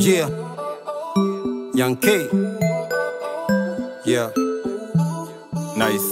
Yeah. Young K. Yeah. Nice.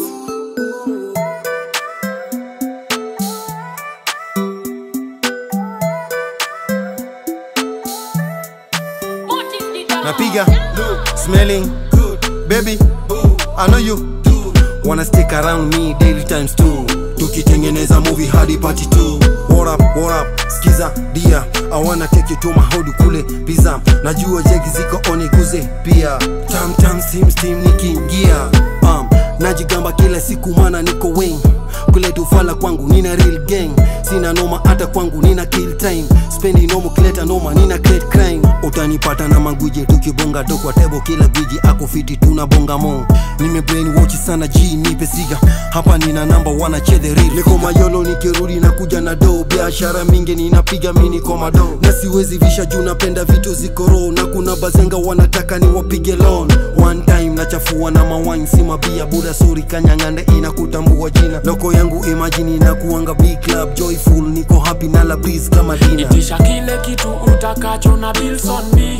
Napiga smelling good baby I know you wanna stick around me daily times two tukitengeneza movie hadi party two what up what up skiza dia I wanna take you to my hood kule pizza najua jegi ziko oniguze pia tam tam steam steam nikiingia um, najigamba kila siku mana niko wing kuleta ufala kwangu nina real gang sina noma hata kwangu nina kill time spendi nomo kileta noma nina create crime utanipata na magwiji tukibonga to kwa tebo kila gwiji ako fiti tunabonga mo nime brain watch sana g nipe siga hapa nina namba wana chede real niko mayolo nikirudi na kuja na do biashara mingi ninapiga mini koma do na siwezi visha juu napenda vitu ziko raw na kuna bazenga wanataka ni wapige loan one time nachafua na mawine si mabia buda sori kanyang'ande inakutambua jina loko yangu imagine inakuanga big club joyful niko happy na la breeze kama dina itisha kile kitu utakacho na bills on me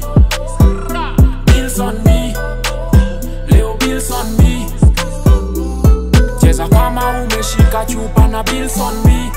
bills on me leo bills on me cheza kama umeshika chupa na bills on me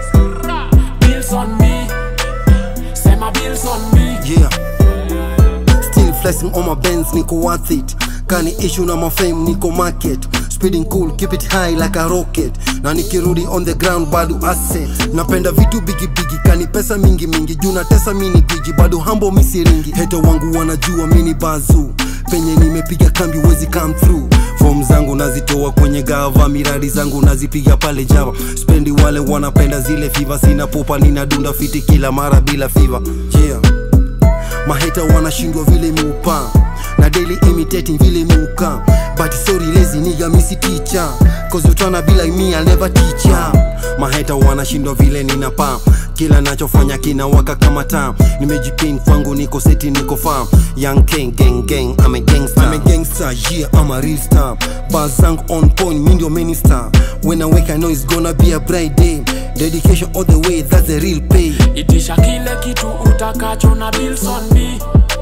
bills on me sema bills on me yeah still flexing on my bands niko worth it kani issue na mafame niko market speeding cool keep it high like a rocket na nikirudi on the ground bado asset napenda vitu bigi bigi kani pesa mingi mingi juu natesa mini giji bado hambo misiringi heta wangu wanajua mini bazu penye nimepiga kambi wezi come through fom zangu nazitoa kwenye gava miradi zangu nazipiga pale java spendi wale wanapenda zile fiva sina popa ninadunda fiti kila mara bila fiva yeah maheta wanashindwa vile miupa na daily imitating vile miuka but sorry lazy nigga misi teacher cause utana bila me I'll never teach ya maheta wanashindwa vile ninapa kila nachofanya kina waka kama taa nimejipin kwangu niko seti niko farm young king gang gang I'm a gangster I'm a gangster yeah I'm a real star bars zangu on point mi ndio minister when I wake I know it's gonna be a bright day dedication all the way that's the real pay itisha kile kitu utakacho na bills on me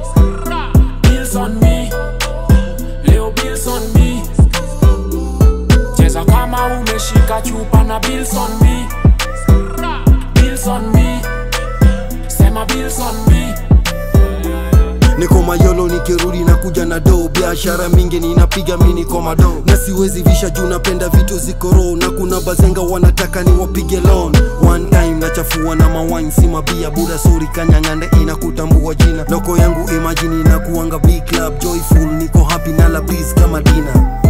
bills on me leo bills on me cheza kama umeshika chupa na bills on me bills on me sema bills on me niko mayolo nikirudi na kuja na do biashara mingi ninapiga mini koma do na siwezi visha juu napenda vitu ziko raw na kuna bazenga wanataka ni wapige loan one time nachafua na mawine si mabia buda sori kanyang'ande inakutambua jina loko yangu imagine inakuanga big club joyful niko happy na la breeze kama dina